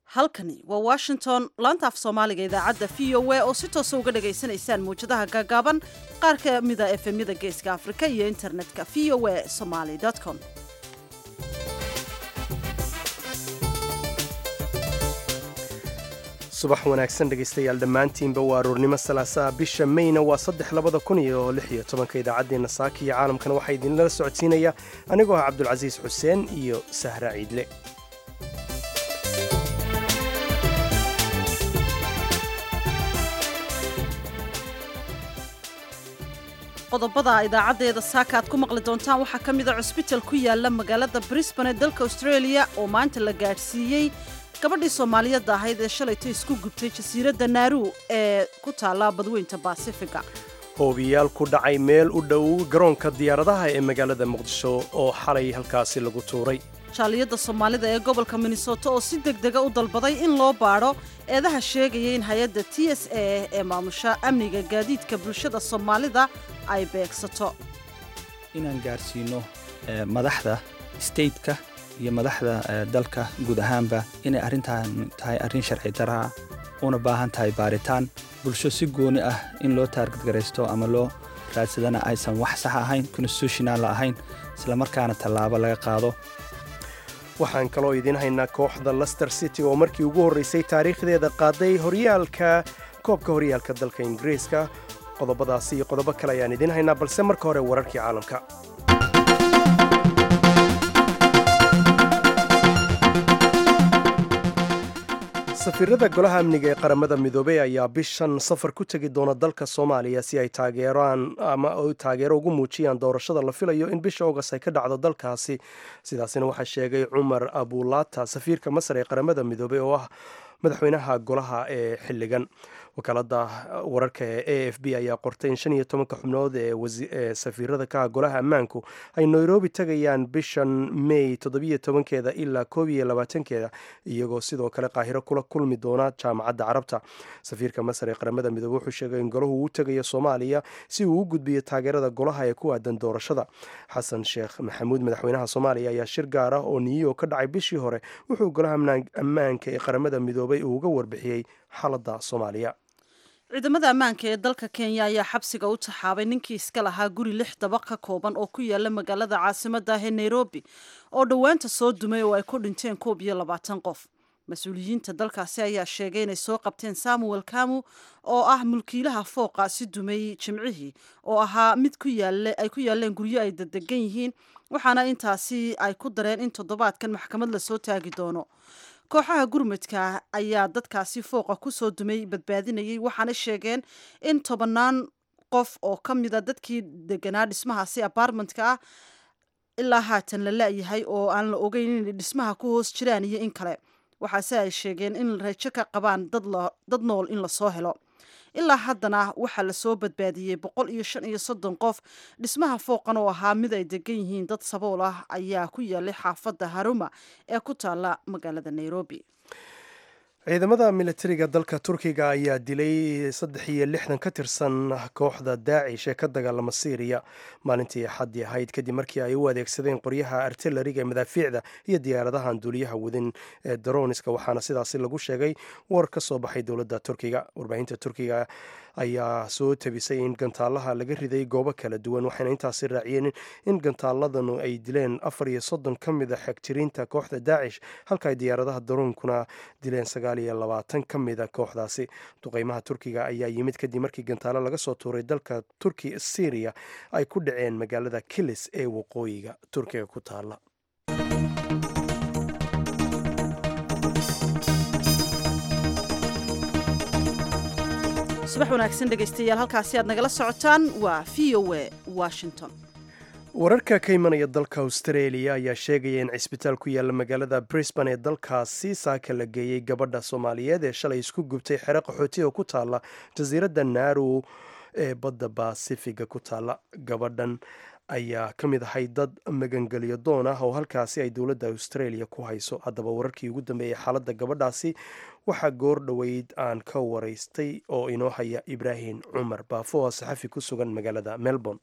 halkani waa washington laanta af soomaaliga idaacadda v o a oo si toosa uga dhagaysanaysaan mawjadaha gaagaaban qaar ka mida efemyada geeska afrika iyo internetka v o a somaly com subax wanaagsan dhegaystayaal dhammaantiinba waa aroornimo salaasaa bisha mayna waa saddex labada kun iyo lix iyo tobanka idaacaddeenna saaka iyo caalamkana waxaa idinlala socodsiinaya anigoo ah cabdulcasiis xuseen iyo sahra ciidle qodobada idaacaddeeda saaka aad ku maqli doontaan waxaa ka mid a cusbital ku yaala magaalada brisbane ee dalka australia oo maanta la gaadhsiiyey gabadhii soomaaliyadda ahayd ee shalayto isku gubtay jasiiradda naaru ee ku taalla badweynta baasifiga hoobiyaal ku dhacay meel u dhow garoonka diyaaradaha ee magaalada muqdisho oo xalay halkaasi lagu tuuray jaaliyadda soomaalida ee gobolka minnesota oo si deg dega u dalbaday in loo baadho eedaha sheegaya in hay-adda t s a ee maamusha amniga gaadiidka bulshada soomaalida ay beegsato inaan gaarsiino madaxda stateka iyo madaxda dalka guud ahaanba inay arrintan tahay arrin sharci daraa una baahan tahay baaritaan bulsho si gooni ah in loo taargadgaraysto ama loo raadsadana aysan wax sax ahayn constitutional ahayn islamarkaana tallaabo laga qaado waxaan kaloo idiin haynaa kooxda lester city oo markii ugu horraysay taariikhdeeda qaaday horyaalka koobka horyaalka dalka ingiriiska qodobadaasi iyo qodobo kale ayaan idiin haynaa balse marka hore wararkii caalamka safiirada golaha amniga ee qaramada midoobey ayaa bishan safar ku tegi doona dalka soomaaliya si ay taageeraan ama taageero ugu muujiyaan doorashada la filayo in bisha ogas ay ka dhacdo dalkaasi sidaasina waxaa sheegay cumar abulaata safiirka masar ee qaramada midoobey oo ah madaxweynaha golaha ee xilligan wakaalada wararka ee a f b ayaa qortay in shan iyo tobanka xubnood ee safiirada kaha golaha ammaanku ay nairobi tagayaan bishan may toddobiyo tobankeeda ilaa koob iyo labaatankeeda iyagoo sidoo kale qaahiro kula kulmi doona jaamacadda carabta safiirka masar ee qaramada midoobe wuxuu sheegay in golahu uu tagayo soomaaliya si uu u gudbiyo taageerada golaha ee ku aadan doorashada xasan sheekh maxamuud madaxweynaha soomaaliya ayaa shir gaar ah oo niyo ka dhacay bishii hore wuxuu golaha ammaanka ee qaramada midoobay uu uga warbixiyey xaaladda soomaaliya ciidamada ammaanka ee dalka kenya ayaa xabsiga u taxaabay ninkii iska lahaa guri lix dabaq ka kooban oo ku yaala magaalada caasimadda ah ee nairobi oo dhowaanta soo dumay oo ay ku dhinteen koob iyo labaatan qof mas-uuliyiinta dalkaasi ayaa sheegay inay soo qabteen samuel kamu oo ah mulkiilaha fooqa si dumay jimcihii oo ahaa mid ay ku yaaleen guryo ay dadegan yihiin waxaana intaasi ay ku dareen in toddobaadkan maxkamad lasoo taagi doono kooxaha gurmudka ayaa dadkaasi fooqa kusoo dumay badbaadinayay waxaana sheegeen in tobannaan qof oo ka mida dadkii deganaa dhismahaasi apartmentka ah ilaa haatan la la-yahay oo aan la ogeyn inay dhismaha ku hoos jiraan iyo in kale waxaase ay sheegeen in rajo ka qabaan dad nool in lasoo helo ilaa haddana waxaa lasoo badbaadiyey boqol iyo shan iyo soddon qof dhismaha fooqan oo ahaa mid ay degan yihiin dad sabool ah ayaa ku yaalay xaafadda haruma ee ku taalla magaalada nairobi ciidamada militariga dalka turkiga ayaa dilay saddex iyo lixdan ka tirsan kooxda daacish ee ka dagaalama syriya maalintii axaddii ahayd kadib markii ay u adeegsadeen qoryaha artilariga ee madaafiicda iyo diyaaradahan duuliyaha wadin ee daroniska waxaana sidaasi lagu sheegay war ka soo baxay dowladda turkiga warbaahinta turkiga ayaa soo tabisay in gantaalaha laga riday goobo kala duwan waxayna intaasi raaciyeen in gantaaladanu ay dileen afar iyo soddon ka mid a xegjiriinta kooxda daacish halka ay diyaaradaha daroonkuna dileen sagaal iyo labaatan ka mid a kooxdaasi duqeymaha turkiga ayaa yimid kadib markii gantaalo laga soo tuuray dalka turki syriya ay ku dhaceen magaalada kilis ee waqooyiga turkiga ku taala subax wanaagsan dhegaystayaal halkaasi aad nagala socotaan waa v o a washington wararka ka imanaya dalka australia ayaa sheegaya in cisbitaal ku yaalla magaalada brisbane ee dalkaasi saaka la geeyey gabadha soomaaliyeed ee shalay isku gubtay xero qaxooti oo ku taalla jasiiradda naaru ee badda basifiga ku taalla gabadhan ayaa ka mid ahay dad magangelyo doon ah oo halkaasi ay dowladda australia ku hayso haddaba wararkii ugu dambeeyey xaaladda gabadhaasi waxaa goor dhoweyd aan ka waraystay oo inoo haya ibraahim cumar baafo oo saxafi ku sugan magaalada melbourne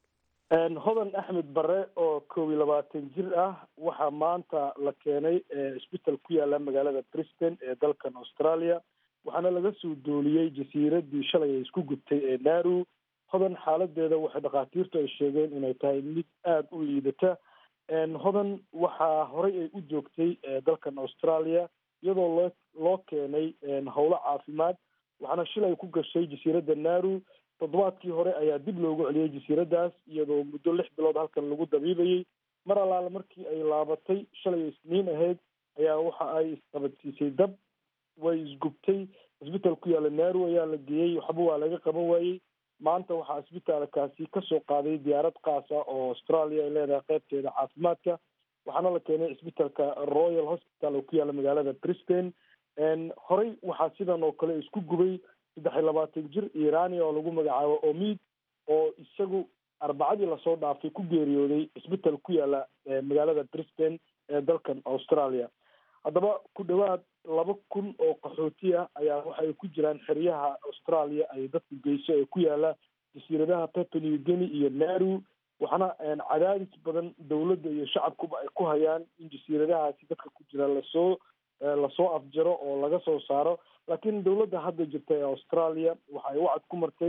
hodan axmed bare oo koob iyo labaatan jir ah waxaa maanta la keenay isbital ku yaala magaalada briston ee dalkan australia waxaana laga soo dooliyey jasiiradii shalay ay isku gubtay ee naru hodan xaaladeeda waxay dhakhaatiirtu ay sheegeen inay tahay mid aada u liidata hodan waxaa horey ay u joogtay dalkan australia iyadoo loo loo keenay howlo caafimaad waxaana shilay ku gashay jasiiradda naru toddobaadkii hore ayaa dib loogu celiyey jasiiraddaas iyadoo muddo lix bilood halkan lagu dabiibayey mar allaale markii ay laabatay shalay isniin ahayd ayaa waxa ay isqabadsiisay dab way isgubtay isbitaal ku yaalla naru ayaa la geeyey waxba waa laga qaban waayey maanta waxaa isbitaalkaasi kasoo qaaday diyaarad kaasa oo australia ay leedahay qeybteeda caafimaadka waxaana la keenay isbitaalka royal hospital oo ku yaalla magaalada brisbane horey waxaa sidan oo kale isku gubay saddex iyo labaatan jir irania oo lagu magacaabo omid oo isagu arbacadii lasoo dhaafay ku geeriyooday isbital ku yaala magaalada brisbane ee dalkan australia haddaba ku dhowaad laba kun oo qaxooti ah ayaa waxa ay ku jiraan xeryaha australia ay dadku geyso ee ku yaala jasiiradaha papua new guinea iyo naru waxaana cadaadis badan dowladda iyo shacabkuba ay ku hayaan in jasiiradahaasi dadka ku jira lasoo lasoo afjaro oo laga soo saaro laakiin dowladda hadda jirta ee australia waxa ay wacad ku martay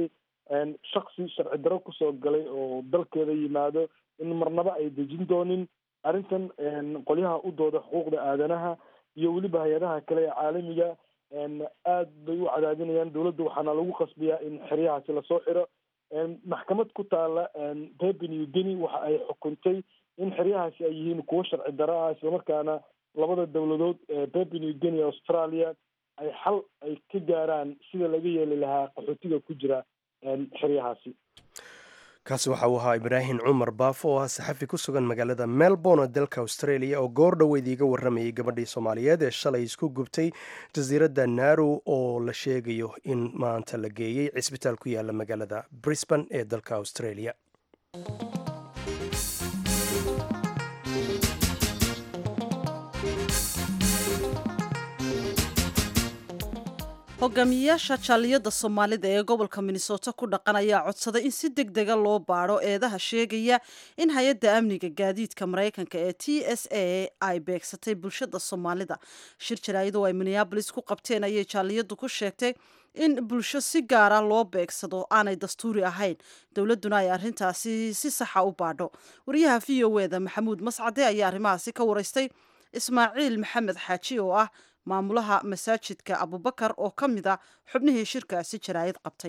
shaksi sharci daro kusoo galay oo dalkeeda yimaado in marnaba ay dejin doonin arrintan qolyaha u dooda xuquuqda aadanaha iyo weliba hay-adaha kale ee caalamiga aad bay u cadaadinayaan dowladda waxaana lagu qasbiyaa in xeryahaasi lasoo xiro maxkamad ku taala papua new guinea waxa ay xukuntay in xeryahaasi ay yihiin kuwo sharci daro ah islamarkaana labada dowladood ee papua new guinea australia ay xal ay ka gaaraan sida laga yeeli lahaa qaxootiga ku jira xeryahaasi kaasi waxa uu ahaa ibraahim cumar baafo oo ah saxafi ku sugan magaalada melbourne ee dalka australia oo goor dhoweyd iiga warramayay gabadhii soomaaliyeed ee shalay isku gubtay jasiiradda naru oo la sheegayo in maanta la geeyey cisbitaal ku yaala magaalada brisbane ee dalka australia hogaamiyayaasha jaaliyadda soomaalida ee gobolka minnesota ku dhaqan ayaa codsaday in si deg dega loo baadho eedaha sheegaya in hay-adda amniga gaadiidka maraykanka ee t s a ay beegsatay bulshada soomaalida shir jaraa'id oo ay minneabolis ku qabteen ayay jaaliyaddu ku sheegtay in bulsho si gaara loo beegsado aanay dastuuri ahayn dowladduna ay arrintaasi si saxa u baadho wariyaha v o e da maxamuud mascade ayaa arrimahaasi ka waraystay ismaaciil maxamed xaaji oo ah maamulaha masaajidka abubakar oo ka mid a xubnihii shirkaasi jaraa'id qabtay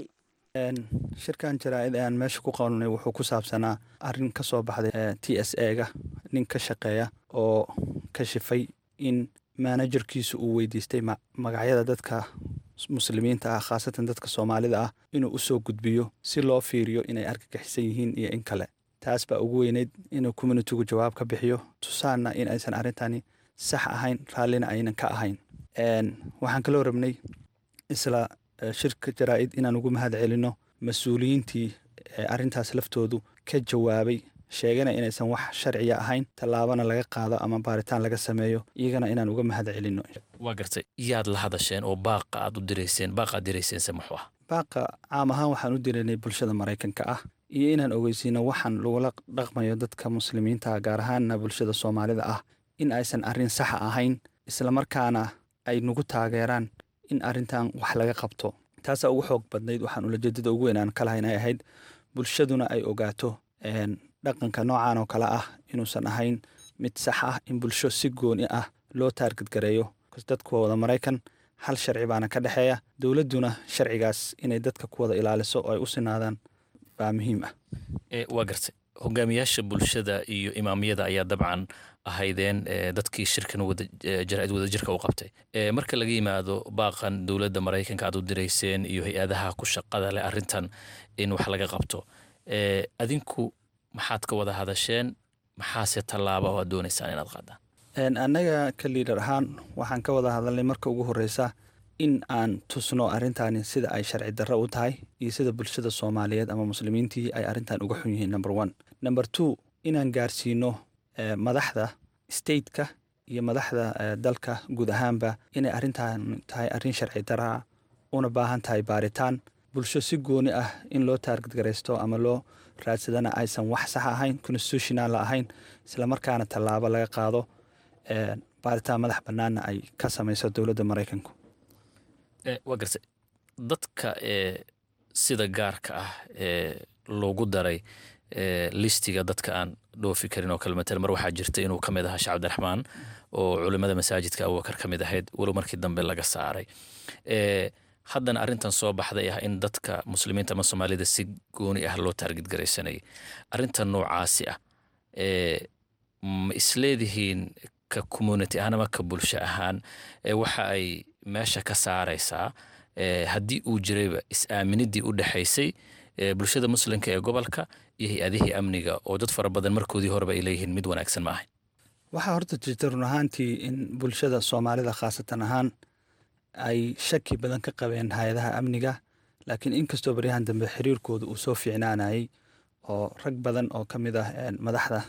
shirkan jaraa'id ayaan meesha ku qabanay wuxuu ku saabsanaa arrin ka soo baxday t s a ga nin ka shaqeeya oo ka shifay in manajerkiisu uu weydiistay magacyada dadka muslimiinta ah khaasatan dadka soomaalida ah inuu u soo gudbiyo si loo fiiriyo inay argagixisan yihiin iyo in kale taas baa ugu weyneyd inuu communitigu jawaab ka bixiyo tusaanna in aysan arrintani sax ahayn raallina aynan ka ahayn waxaan kaloo rabnay isla shirka jaraa'id inaan ugu mahad celinno mas-uuliyiintii arrintaas laftoodu ka jawaabay sheegana inaysan wax sharciya ahayn tallaabana laga qaado ama baaritaan laga sameeyo iyagana inaan uga mahad celinno waa gartay yaad la hadasheen oo baaqa aad u dirayseen baaqaad dirayseense muxuu ah baaqa caam ahaan waxaan u diraynay bulshada maraykanka ah iyo inaan ogeysiino waxaan lagula dhaqmayo dadka muslimiinta gaar ahaanna bulshada soomaalida ah in aysan arrin saxa ahayn islamarkaana ay nagu taageeraan in arrintan wax laga qabto taasaa ugu xoog badnayd waxaan ulajeedada ugu weyn aan ka lahayn ay ahayd bulshaduna ay ogaato dhaqanka noocan oo kale ah inuusan ahayn mid sax ah in bulsho si gooni ah loo taargadgareeyo dadku waa wada maraykan hal sharci baana ka dhexeeya dowladduna sharcigaas inay dadka ku wada ilaaliso oo ay u sinaadaan baa muhiim ah waa gartay hogaamiyaasha bulshada iyo imaamiyada ayaa dabcan ahaydeen dadkii shirkan jaraa'id wadajirka u qabtay marka laga yimaado baaqan dowladda maraykanka aad u dirayseen iyo hay-adaha ku shaqada leh arrintan in wax laga qabto adinku maxaad ka wada hadasheen maxaase tallaaba oo aad doonaysaan inaad qaadaan annaga ka liidar ahaan waxaan ka wada hadalnay marka ugu horreysa in aan tusno arrintani sida ay sharci darro u tahay iyo sida bulshada soomaaliyeed ama muslimiintii ay arrintan uga xun yihiin number one number two inaan gaarsiino madaxda stateka iyo madaxda dalka guud ahaanba inay arrintan tahay arrin sharci daraa una baahan tahay baaritaan bulsho si gooni ah in loo taargadgaraysto ama loo raadsadana aysan wax sax ahayn constitutional ahayn islamarkaana tallaabo laga qaado baaritaan madax bannaanna ay ka samayso dowladda maraykanku waa garta dadka ee sida gaarka ah ee loogu daray listiga dadka aan dhoofi karin oo kale matala mar waxaa jirta inuu ka mid ahaa sheekh cabdiraxmaan oo culimada masaajidka abubakar ka mid ahayd walow markii dambe laga saaray haddana arrintan soo baxday ah in dadka muslimiinta ama soomaalida si gooni ah loo taargid garaysanayay arrintan noocaasi ah ma isleedihiin ka community ahaan ama ka bulsho ahaan waxa ay meesha ka saaraysaa haddii uu jirayba is-aaminidii u dhexaysay bulshada muslimka ee gobolka iyo hay-adihii amniga oo dad fara badan markoodii horeba ay leeyihiin mid wanaagsan ma ahayn waxaa horta jirta run ahaantii in bulshada soomaalida khaasatan ahaan ay shaki badan ka qabeen hay-adaha amniga laakiin inkastoo baryahan dambe xiriirkooda uu soo fiicnaanayay oo rag badan oo ka mid ah madaxda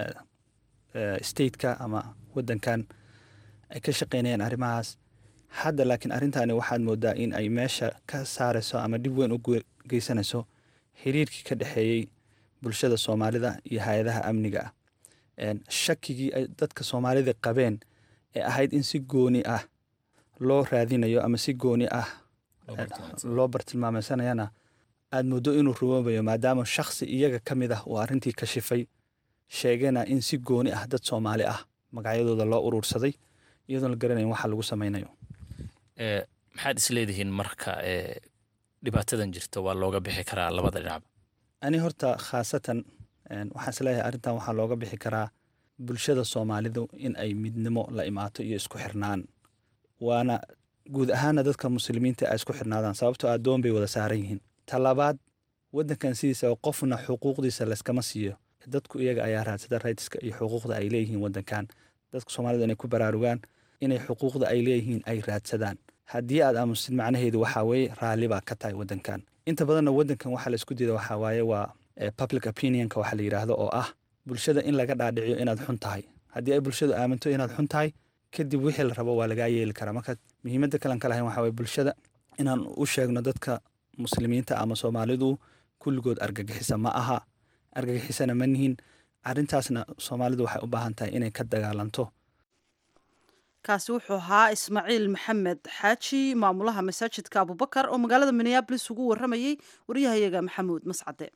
stateka ama wadankan ay ka shaqeynayaan arrimahaas hadda laakiin arrintaani waxaad moodaa in ay meesha ka saarayso ama dhib weyn u geysanayso xiriirkii ka dhexeeyey bulshada soomaalida iyo hay-adaha amniga ah shakigii ay dadka soomaalida qabeen ee ahayd in si gooni ah loo raadinayo ama si gooni ah loo bartilmaameysanayana aad muddo inuu rumoobayo maadaama shaksi iyaga ka mid ah uu arrintii ka shifay sheegana in si gooni ah dad soomaali ah magacyadooda loo uruursaday iyadoon la garanayn waxa lagu samaynayo maxaad isleedihiin marka dhibaatadan jirta waa looga bixi karaa labada dhinacba ani horta khaasatan waxaan isleeyahay arrintan waxaa looga bixi karaa bulshada soomaalidu in ay midnimo la imaato iyo isku xirnaan waana guud ahaana dadka muslimiinta ay isku xirnaadaan sababtoo addoon bay wada saaran yihiin talabaad waddankan sidiisa qofna xuquuqdiisa layskama siiyo dadku iyaga ayaa raadsada raytiska iyo xuquuqda ay leeyihiin waddankan dadka soomaalida inay ku baraarugaan inay xuquuqda ay leeyihiin ay raadsadaan haddii aad aamusid macnaheedu waxaa weeye raalli baa ka tahay waddankan inta badanna waddankan waxaa la isku diida waxaa waaye waa public opinionka waxa la yidhaahdo oo ah bulshada in laga dhaadhiciyo inaad xun tahay haddii ay bulshadu aaminto inaad xun tahay kadib wixii la rabo waa lagaa yeeli karaa marka muhiimadda kalan ka lahayn waxaa waye bulshada inaan u sheegno dadka muslimiinta ama soomaalidu kulligood argagixisa ma aha argagixisana ma nihin arrintaasna soomaalidu waxay u baahan tahay inay ka dagaalanto kaasi wuxuu ahaa ismaaciil maxamed xaaji maamulaha masaajidka abubakar oo magaalada minneabolis ugu waramayey waryahayaga maxamuud mascade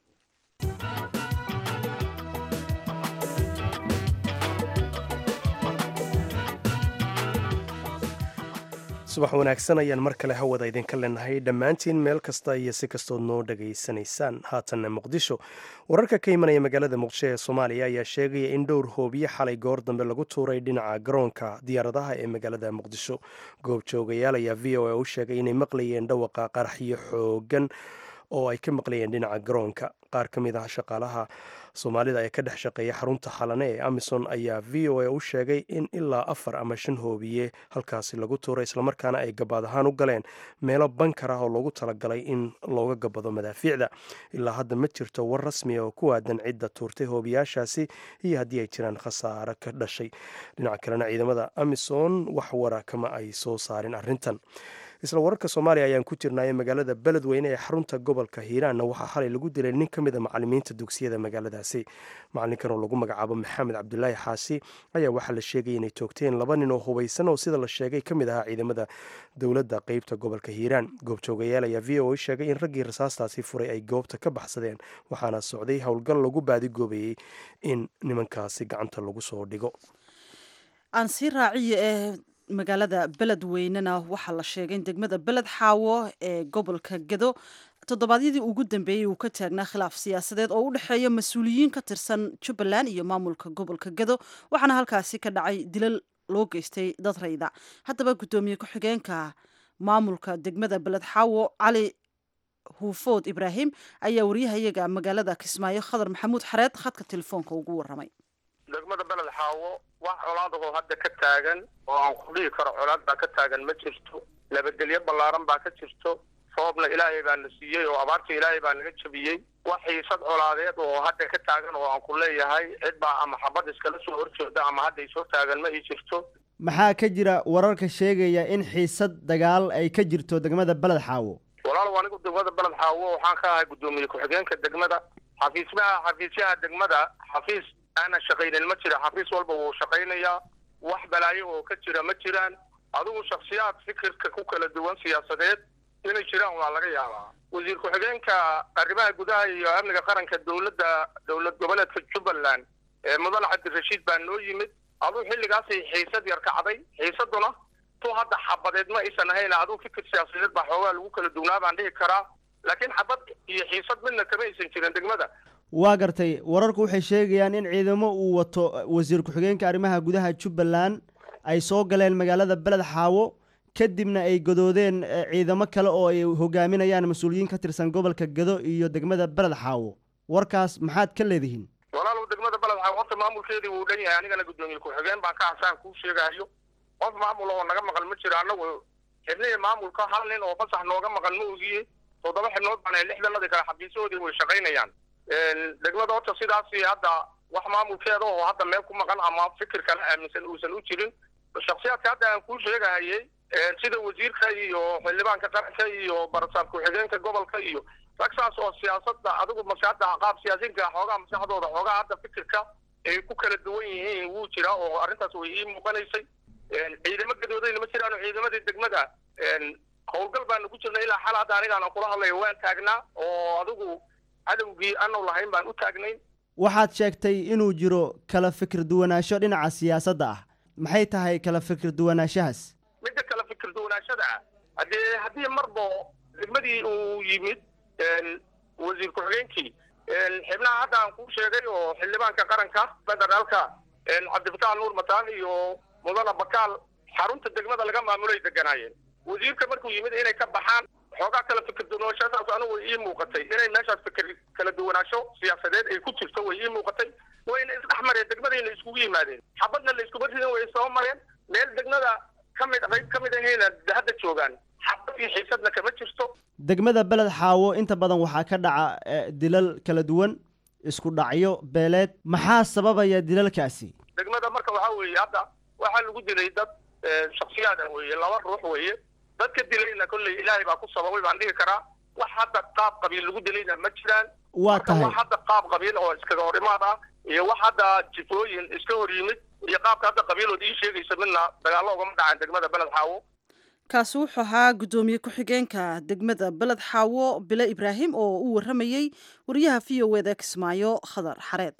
subax wanaagsan ayaan mar kale hawada idinka leenahay dhammaantiin meel kasta iyo si kastood noo dhegaysanaysaan haatanna muqdisho wararka ka imanaya magaalada muqdisho ee soomaaliya ayaa sheegaya in dhowr hoobiye xalay goor dambe lagu tuuray dhinaca garoonka diyaaradaha ee magaalada muqdisho goobjoogayaal ayaa v o a u sheegay inay maqlayeen dhawaqa qaraxyo xoogan oo ay ka maqlayeen dhinaca garoonka qaar ka mid ah shaqaalaha soomaalida ee ka dhex shaqeeya xarunta xalane ee amison ayaa v o a u sheegay in ilaa afar ama shan hoobiye halkaasi lagu tuuray islamarkaana ay gabaad ahaan u galeen meelo bankar ah oo loogu talagalay in looga gabado madaafiicda ilaa hadda ma jirto war rasmiya oo ku aadan cidda tuurtay hoobiyaashaasi iyo haddii ay jiraan khasaare ka dhashay dhinaca kalena ciidamada amison wax wara kama ay soo saarin arrintan isla wararka soomaaliya ayaan ku jirnaaye magaalada beledweyne ee xarunta gobolka hiiraanna waxaa xalay lagu dilay nin ka mid a macalimiinta dugsiyada magaaladaasi macalinkan oo lagu magacaabo maxamed cabdulaahi xaasi ayaa waxaa la sheegaya inay toogteen laba nin oo hubaysan oo sida la sheegay ka mid ahaa ciidamada dowladda qeybta gobolka hiiraan goobjoogayaal ayaa v o a sheegay in raggii rasaastaasi furay ay goobta ka baxsadeen waxaana socday howlgal lagu baadigoobayey in nimankaasi gacanta lagu soo dhigo aan sii raaciyo ee magaalada beledweynena waxaa la sheegay in degmada beled xaawo ee gobolka gedo toddobaadyadii ugu dambeeyey uu ka taagnaa khilaaf siyaasadeed oo u dhexeeya mas-uuliyiin ka tirsan jubbaland iyo maamulka gobolka gedo waxaana halkaasi ka dhacay dilal loo geystay dad rayda haddaba guddoomiye ku-xigeenka maamulka degmada beled xaawo cali huufood ibraahim ayaa waryahayaga magaalada kismaayo khadar maxamuud xareed khadka telefoonka ugu waramay degmada beled xaawo wax colaadahoo hadda ka taagan oo aan ku dhihi karo colaad baa ka taagan ma jirto nabadgelyo ballaaran baa ka jirto sababna ilaahay baa na siiyey oo abaarta ilaahay baa naga jabiyey wax xiisad colaadeed oo hadda ka taagan oo aan ku leeyahay cid baa ama xabad iskala soo horjeeda ama hadda isoo taagan ma ii jirto maxaa ka jira wararka sheegaya in xiisad dagaal ay ka jirto degmada beled xaawo walaalow anigu degmada beled xaawo waxaan ka ahay guddoomiye ku-xigeenka degmada xafiismaha xafiisyaha degmada xafiis aanan shaqaynin ma jira xafiis walba wuu shaqaynayaa wax balaayo oo ka jira ma jiraan adigu shaksiyaad fikirka ku kala duwan siyaasadeed inay jiraan waa laga yaabaa wasiir ku-xigeenka arrimaha gudaha iyo amniga qaranka dowladda dowlad goboleedka jubbaland ee mudane cabdirashiid baa noo yimid aduu xilligaasay xiisad yar kacday xiisaduna tu hadda xabadeed ma aysan ahayn aduu fikir siyaasadeed baa xoogaa lagu kala duwnaa baan dhihi karaa laakiin xabad iyo xiisad midna kama aysan jirin degmada waa gartay wararku waxay sheegayaan in ciidamo uu wato wasiir ku-xigeenka arrimaha gudaha jubbaland ay soo galeen magaalada beled xaawo kadibna ay godoodeen ciidamo kale oo ay hogaaminayaan mas-uuliyiin ka tirsan gobolka gado iyo degmada beled xaawo warkaas maxaad ka leedihiin walaalow degmada beled xaawo horta maamulkeedii wuu dhan yahay anigana guddoomiye ku-xigeen baan ka hasaan kuu sheegahayo qof maamul oo naga maqan ma jiro annagu xibnihii maamulka hal nin oo fasax nooga maqan ma ogiye toddoba xibnood baan lixdanadii kale xafiisahoodii way shaqaynayaan degmada horta sidaasi hadda wax maamulkeeda oo hadda meel ku maqan ama fikir kale aaminsan uusan u jirin shaksiyaadka hadda aan kuu sheegahayay sida wasiirka iyo xildhibaanka qaranka iyo barasaab ku-xigeenka gobolka iyo rag saas oo siyaasada adigu maskaxda qaab siyaasiinka xoogaa maskaxdooda xoogaa hadda fikirka ay ku kala duwan yihiin wuu jiraa oo arrintaas way ii muuqanaysay ciidamo gadoodayna ma jiraan oo ciidamadii degmada howlgal baanu ku jirnay ilaa xal hadda anigaan kula hadlayo waan taagnaa oo adigu cadowgii aanu lahayn baan u taagnayn waxaad sheegtay inuu jiro kala fikir duwanaansho dhinaca siyaasadda ah maxay tahay kala fikir duwanaanshahaas midda kala fikir duwanaashada ah haddee haddii marbo degmadii uu yimid wasiir ku-xigeenkii xibnaha hadda aan kuu sheegay oo xildhibaanka qaranka federaalka cabdifatax nuur mataan iyo mudane bakaal xarunta degmada laga maamulay deganaayeen wasiirka markuu yimid inay ka baxaan xoogaa kala fikir duwanaanshahaas anigu way ii muuqatay inay meeshaas fikir kala duwanaansho siyaasadeed ay ku jirto way ii muuqatay wayna isdhex mareen degmadayna iskugu yimaadeen xabadna la iskuma ridin way soo mareen meel degmada kamid qayb ka mid ahayna hadda joogaan xabad iyo xiisadna kama jirto degmada beled xaawo inta badan waxaa ka dhaca dilal kala duwan isku dhacyo beeleed maxaa sababaya dilalkaasi degmada marka waxaa weeye hadda waxaa lagu dilay dad shaksiyaad ah weeye laba ruux weeye dadka dilayna kolley ilaahay baa ku sababay baan dhihi karaa wax hadda qaab qabiil lagu dilayna ma jiraan waa tahay wax hadda qaab qabiil oo iskaga hor imaad ah iyo wax hadda jifooyin iska hor yimid iyo qaabka hadda qabiilood ii sheegaysa midna dagaallo ugama dhacaan degmada beled xaawo kaasi wuxuu ahaa guddoomiye ku-xigeenka degmada beled xaawo bile ibraahim oo u warramayey wariyaha v o eda kismaayo khadar xareed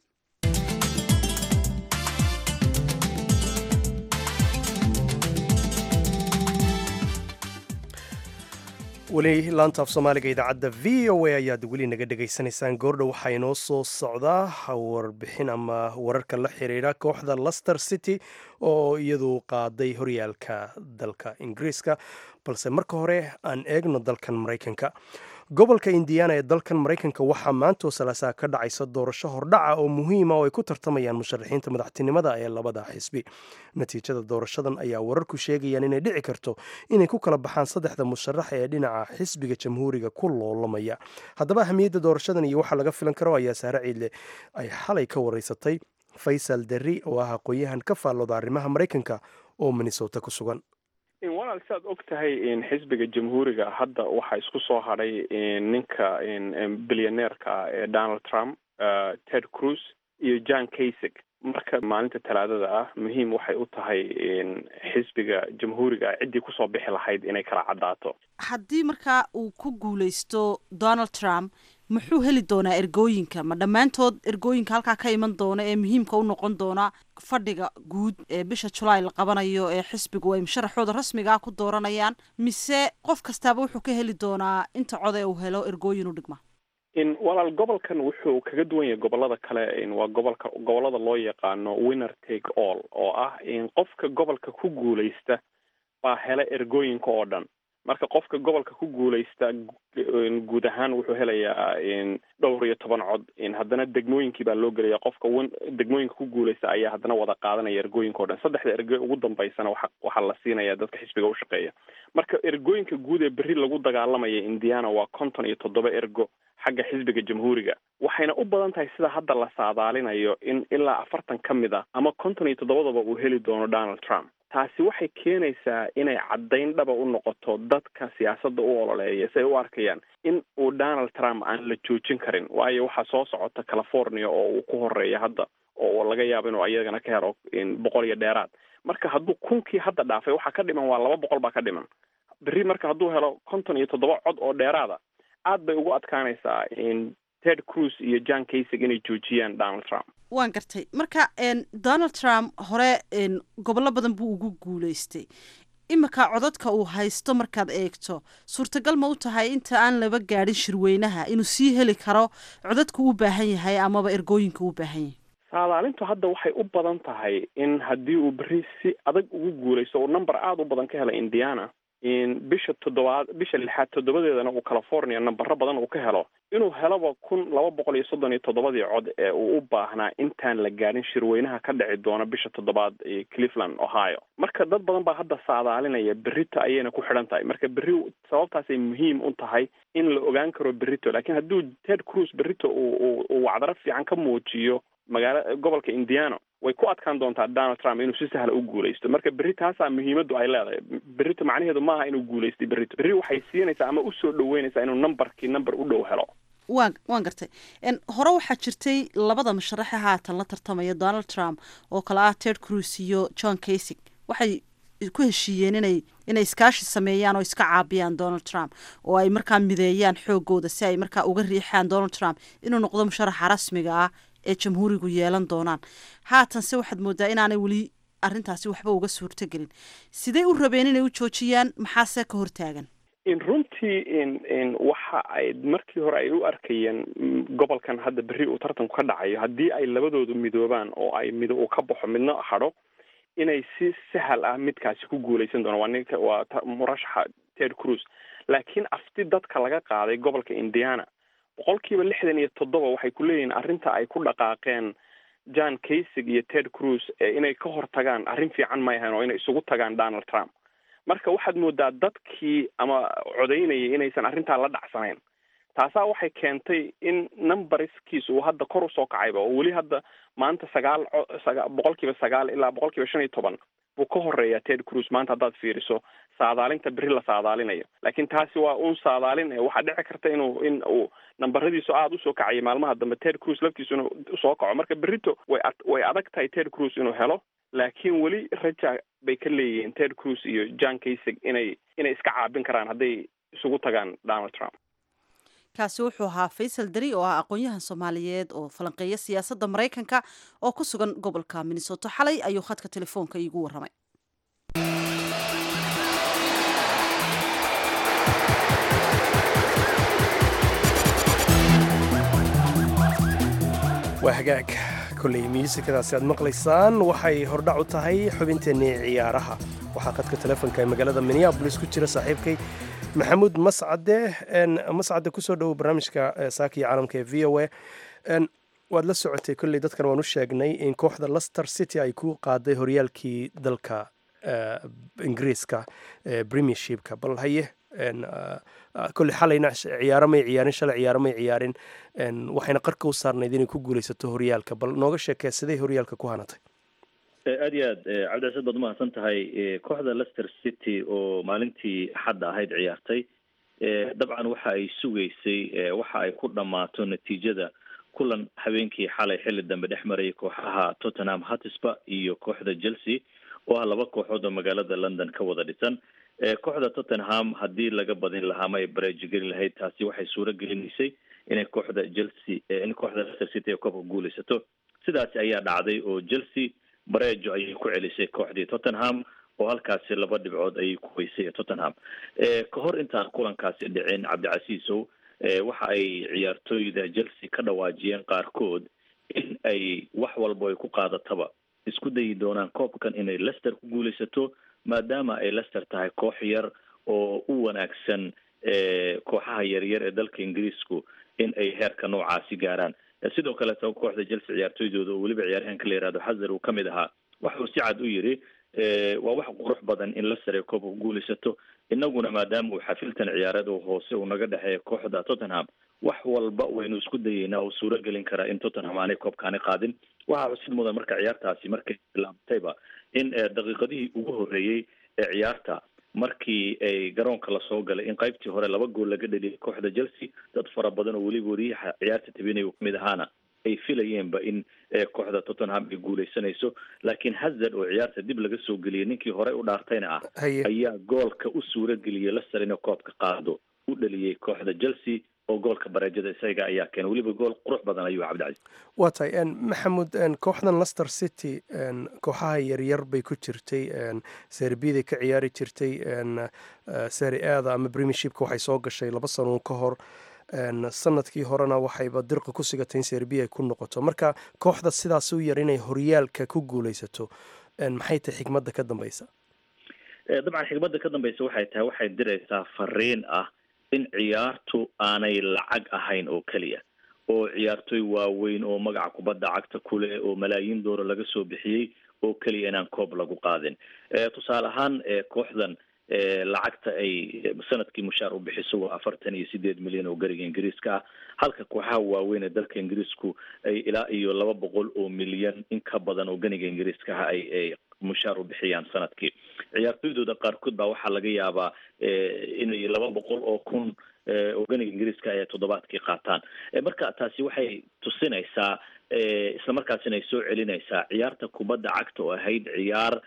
weli laanta af soomaaliga idaacadda v o a ayaad weli naga dhegaysanaysaan goordhow waxaa inoo soo socdaa warbixin ama wararka la xiriira kooxda lester city oo iyadu qaaday horyaalka dalka ingiriiska balse marka hore aan eegno dalkan maraykanka gobolka indiana ee dalkan maraykanka waxaa maantoo salaasaa ka dhacaysa doorasho hordhaca oo muhiima oo ay ku tartamayaan musharaxiinta madaxtinimada ee labada xisbi natiijada doorashadan ayaa wararku sheegayaan inay dhici karto inay ku kala baxaan saddexda musharax ee dhinaca xisbiga jamhuuriga ku loolamaya haddaba ahamiyadda doorashadan iyo waxaa laga filan karo ayaa saare ciidle ay xalay ka wareysatay faysal derri oo ah aqoon-yahan ka faallooda arrimaha maraykanka oo minnesota ku sugan walaal si aad og tahay xisbiga jamhuuriga hadda waxaa isku soo hadhay ninka bilyaneerka ah ee donald trump ted cruz iyo john kasig marka maalinta talaadada ah muhiim waxay u tahay xisbiga jamhuuriga ciddii kusoo bixi lahayd inay kala caddaato haddii markaa uu ku guuleysto donald trump muxuu heli doonaa ergooyinka ma dhammaantood ergooyinka halkaa ka iman doona ee muhiimka u noqon doona fadhiga guud ee bisha julaay la qabanayo ee xisbigu ay musharaxooda rasmigaa ku dooranayaan mise qof kastaaba wuxuu ka heli doonaa inta code uu helo ergooyin u dhigma walaal gobolkan wuxuu kaga duwan yahay gobolada kale waa gobolka gobolada loo yaqaano winner take all oo ah in qofka gobolka ku guuleysta baa hela ergooyinka oo dhan marka qofka gobolka ku guuleysta guud ahaan wuxuu helayaa dhowr iyo toban cod haddana degmooyinkii baa loo gelaya qofka degmooyinka ku guuleysta ayaa haddana wada qaadanaya ergooyinka o dhan saddexda ergo ugu dambeysana waa waxaa la siinaya dadka xisbiga ushaqeeya marka ergooyinka guud ee berri lagu dagaalamaya indiana waa konton iyo toddoba ergo xagga xisbiga jamhuuriga waxayna u badan tahay sida hadda la saadaalinayo in ilaa afartan ka mid a ama konton iyo toddobadaba uu heli doono donald trump taasi waxay keenaysaa inay caddayn dhaba u noqoto dadka siyaasadda u ololeeya si ay u arkayaan in uu donald trump aan la joojin karin waayo waxaa soo socota california oo uu ku horeeya hadda oo laga yaabo inuu ayagana ka helo boqol iyo dheeraad marka hadduu kunkii hadda dhaafay waxaa ka dhiman waa laba boqol baa ka dhiman berri marka hadduu helo konton iyo toddoba cod oo dheeraada aad bay ugu adkaanaysaa ted cruz iyo john kasig inay joojiyaan donald trump waan gartay marka donald trump hore gobollo badan buu ugu guuleystay iminka codadka uu haysto markaad eegto suurtagal ma u tahay inta aan laba gaadhin shirweynaha inuu sii heli karo codadka u baahan yahay amaba ergooyinka u baahan yahay saadaalintu hadda waxay u badan tahay in haddii uu berri si adag ugu guulaysto uu number aada u badan ka helo indiana bisha toddobaad bisha lixaad toddobadeedana uu california nambaro badan uu ka helo inuu helaba kun laba boqol iyo soddon iyo toddobadii cod ee uu u baahnaa intaan la gaadhin shirweynaha ka dhici doona bisha toddobaad ee cleveland ohio marka dad badan baa hadda saadaalinaya berrito ayayna ku xidhan tahay marka berri sababtaasay muhiim u tahay in la ogaan karo berrito laakiin hadduu ted cruz berrito uu uu wacdaro fiican ka muujiyo magaala gobolka indiana way ku adkaan doontaa donald trump inuu si sahla u guulaysto marka berri taasaa muhiimaddu ay leedahay berrito macnaheedu maaha inuu guulaystay berrito berri waxay siinaysaa ama usoo dhaweynaysaa inuu numberkii number u dhow helo waan waan gartay hore waxaa jirtay labada musharaxe haatan la tartamaya donald trump oo kale ah ted cruz iyo john kasig waxay ku heshiiyeen inay inay iskaashi sameeyaan oo iska caabiyaan donald trump oo ay markaa mideeyaan xoogooda si ay markaa uga riixaan donald trump inuu noqdo musharaxa rasmiga ah ee jamhuurigu yeelan doonaan haatanse waxaad moodaa inaanay weli arrintaasi waxba uga suurtogelin sidey u rabeen inay u joojiyaan maxaase ka hortaagan in runtii in waxa ay markii hore ay u arkayeen gobolkan hadda berri uu tartanku ka dhacayo haddii ay labadoodu midoobaan oo ay mid uu ka baxo midna hadho inay si sahal ah midkaasi ku guulaysan doona waa ninka waa murashaxa ted cruz laakiin afti dadka laga qaaday gobolka indiana boqolkiiba lixdan iyo toddoba waxay ku leeyihiin arrinta ay ku dhaqaaqeen john kasig iyo ted cruz inay ka hortagaan arrin fiican may ahayn oo inay isugu tagaan donald trump marka waxaad moodaa dadkii ama codaynayay inaysan arrintaa la dhacsanayn taasaa waxay keentay in numberskiis uu hadda kor usoo kacayba oo weli hadda maanta sagaal saga boqolkiiba sagaal ilaa boqolkiiba shan iyo toban buu ka horeeyaa ted cruz maanta haddaad fiiriso saadaalinta berri la saadaalinayo laakiin taasi waa un saadaalin waxaa dhici karta inuu in uu nambaradiisu aada usoo kacayay maalmaha dambe ted cruz laftiisu inuu soo kaco marka berrito way way adag tahay ted cruz inuu helo laakiin weli raja bay ka leeyihiin ted cruz iyo john kasig inay inay iska caabin karaan hadday isugu tagaan donald trump kaasi wuxuu ahaa faysal dari oo ah aqoon-yahan soomaaliyeed oo falanqeeya siyaasadda maraykanka oo ku sugan gobolka minnesota xalay ayuu khadka telefoonka iigu warramay waa hagaag kolley miusikadaasi aad maqlaysaan waxay hordhac u tahay xubinteennii ciyaaraha waxaa khadka telefoonka ee magaalada minneabolis ku jira saaxiibkay maxamuud mascade mascade kusoo dhowow barnaamijka saakiya caalamka ee v o a waad la socotay kolley dadkan waan u sheegnay in kooxda lester city ay ku qaaday horyaalkii dalka ingiriiska premiershipka bal haye kolley xalayna ciyaaro may ciyaarin shalay ciyaaro may ciyaarin waxayna qarka u saarnayd inay ku guulaysato horyaalka bal nooga sheekee siday horyaalka ku hanatay aada iyo aad cabdicasiid baad umahadsan tahay kooxda lester city oo maalintii xadda ahayd ciyaartay dabcan waxa ay sugaysay waxa ay ku dhammaato natiijada kulan habeenkii xalay xilli dambe dhex marayay kooxaha tottenham hatisba iyo kooxda chelsea oo ah laba kooxood oo magaalada london ka wada dhisan kooxda tottenham haddii laga badin lahaa ma ay bareeji geli lahayd taasi waxay suuro gelinaysay inay kooxda chelsea in kooxda lester city ay koobka guulaysato sidaasi ayaa dhacday oo chelsea bareejo ayay ku celisay kooxdii tottenham oo halkaasi laba dhibcood ayay ku weysay tottenham ka hor intaan kulankaasi dhicin cabdicasiisow waxa ay ciyaartooyda chelsea ka dhawaajiyeen qaarkood in ay wax walbo ay ku qaadataba isku dayi doonaan koobkan inay lester ku guulaysato maadaama ay lester tahay koox yar oo u wanaagsan kooxaha yaryar ee dalka ingiriisku in ay heerka noocaasi gaaraan sidoo kaleeto kooxda chelsea ciyaartooydooda oo weliba ciyaaryahanka la yihahdo xazer uu ka mid ahaa waxuu si cad u yidhi waa wax qurux badan in lester ay koobka ku guulaysato inaguna maadaama uu xafiltan ciyaareed oo hoose uu naga dhexeeya kooxda tottenham wax walba waynu isku dayeynaa oo suuro gelin karaa in tottenham aanay koobkaani qaadin waxaa xusid mudan marka ciyaartaasi markay bilaabtayba in daqiiqadihii ugu horreeyey ee ciyaarta markii ay garoonka lasoo galay in qaybtii hore laba gool laga dheliyay kooxda chelsea dad fara badan oo weliba wariyaha ciyaarta tabinaya kamid ahaana ay filayeenba in kooxda tottenham ay guuleysanayso laakiin hazard oo ciyaarta dib laga soo geliyay ninkii horey u dhaartayna ah ayaa goolka u suura geliyay leicester inay koobka qaado u dhaliyey kooxda chelsea oo goolka bareejada isaga ayaa keenay weliba gool qurux badan ayuu cabdicasiis waa tahay maxamuud kooxdan lester city kooxaha yaryar bay ku jirtay serbiyaday ka ciyaari jirtay seri aada ama premiershipka waxay soo gashay laba sanoon ka hor sanadkii horena waxayba dirqa ku sigatay in serbiya ay ku noqoto marka kooxda sidaas u yar inay horyaalka ku guuleysato maxay tahay xikmadda ka dambeysa dabcan xikmadda ka dambeysa waxay tahay waxay diraysaa fariin ah in ciyaartu aanay lacag ahayn oo keliya oo ciyaartoy waaweyn oo magaca kubadda cagta kuleh oo malaayiin dooro laga soo bixiyey oo keliya inaan koob lagu qaadin tusaale ahaan kooxdan lacagta ay sanadkii mushaar u bixiso waa afartan iyo sideed milyan oo gariga ingiriiska ah halka kooxaha waaweyn ee dalka ingiriisku ay ilaa iyo laba boqol oo milyan in ka badan oo ganiga ingiriiska ah ay ay mushaar u bixiyaan sanadkii ciyaartoydooda qaarkood baa waxaa laga yaabaa inay laba boqol oo kun oo ganiga ingiriiska ay toddobaadkii qaataan marka taasi waxay tusinaysaa isla markaasina ay soo celinaysaa ciyaarta kubadda cagta oo ahayd ciyaar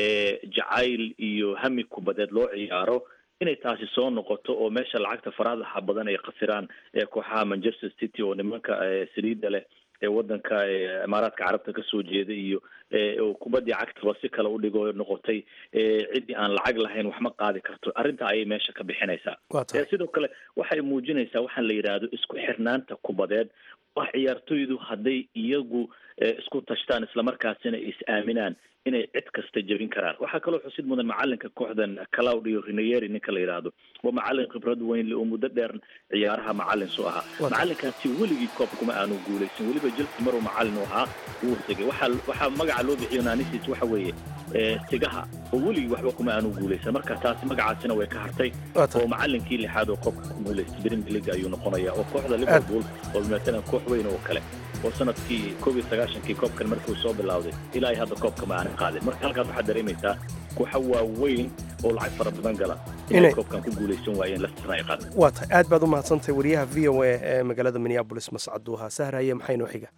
jacayl iyo hami kubadeed loo ciyaaro inay taasi soo noqoto oo meesha lacagta faraadaha badan ay khasiraan kooxaha manchester city oo nimanka saliida leh ee wadanka imaaraadka carabta kasoo jeeda iyo oo kubaddii cagtaba si kale udhigo noqotay ciddii aan lacag lahayn wax ma qaadi karto arrinta ayay meesha ka bixinaysaa sidoo kale waxay muujinaysaa waxaan la yidhaahdo isku xirnaanta kubadeed wax ciyaartoydu hadday iyagu isku tashtaan islamarkaasina is aaminaan inay cid kasta jebin karaan waxaa kaloo xusid mudan macalinka kooxdan claudio rineyeri ninka la yidhaahdo waa macalin khibrad weyn le oo muddo dheer ciyaaraha macalin su ahaa macalinkaasi weligii koob kuma aanu guuleysan weliba jelsi maruu macalin u ahaa wuu sigay waxaa waxaa magaca loo bixiyo naanisiis waxa weeye sigaha oo weligii waxba kuma aanu guuleysan marka taasi magacaasina way ka hartay oo macalinkii lixaad oo koobka ku guuleystay premier league ayuu noqonaya oo kooxda liverpool oo matalan koox weyn oo kale oo sanadkii koob iyo sagaashankii koobkan markuu soo bilowday ilaa hadda koobka ma aanan qaadin marka halkaas waxaad dareemaysaa kooxa waaweyn oo lacag fara badan gala inay koobkan ku guuleysan waayeen lesterna ay qaadeen waa tahay aad baad u mahadsantahay wariyaha v o a ee magaalada minneabolis mascaduuha sahraye maxay noo xiga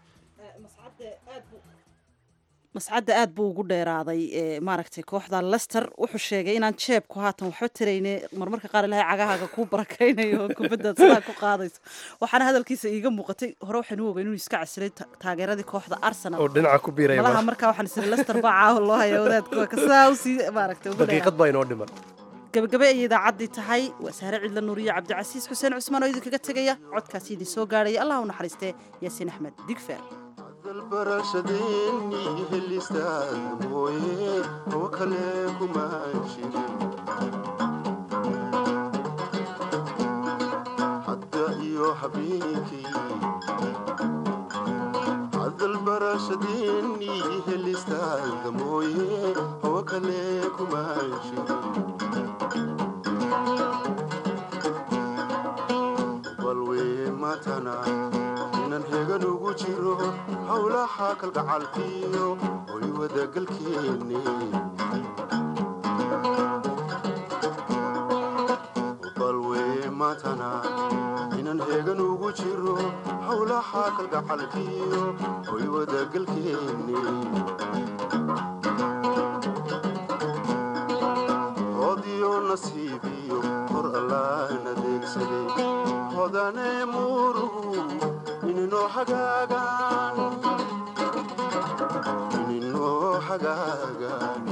mascadda aad buu ugu dheeraaday maaragtay kooxda lester wuxuu sheegay inaan jeebku haatan waxba tarayne marmarka qaar ilahay cagahaaga kuu barakaynayo oo kubaddaad sidaa ku qaadayso waxaana hadalkiisa iiga muuqatay hore waxaynu ogeyn inuu iska casilay taageeradii kooxda arsenal oo dhinaca ku biiraya malaha markaa waxaan isiri lester baa caawa loo haya wadaadku kasaa usii maaragtay daqiiqad baa inoo dhiman gabagabe ayay idaacaddii tahay waa sahre cidla nuuriye cabdicasiis xuseen cusmaan oo idinkaga tegaya codkaasi idin soo gaarhaya allah u naxariistee yaasiin axmed digfer dalbarashadeeni helistaad mooye oo kale kuma jirin hadda iyo habeenkii dalbarashadeeni helistaad mooye oo kale kuma jirin balwee matana inan hegan ugu jiro howlaha kalgacalkiyo oy wadagalkeenne balwee matana inan hegan ugu jiro howlaha kalgacalkiyo oy wadagalkeenne hodiyo nasiibiyo hor allaan adeegsaday hodane murugu ininoo hagaagaan ininoo hagaagaan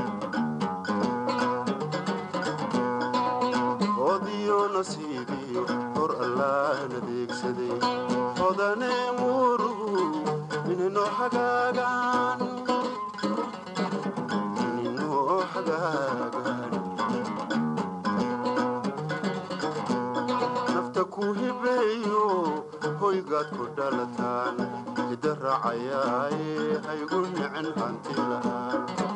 hodiyo nasiibiyo hor allaan adeegsaday hodane murugu ininoo hagaagaan ininoo hagaagaan nafta ku hibeeyo hoygaad ku dhalataan hidda raacayaaye haygu nicin hanti lahaan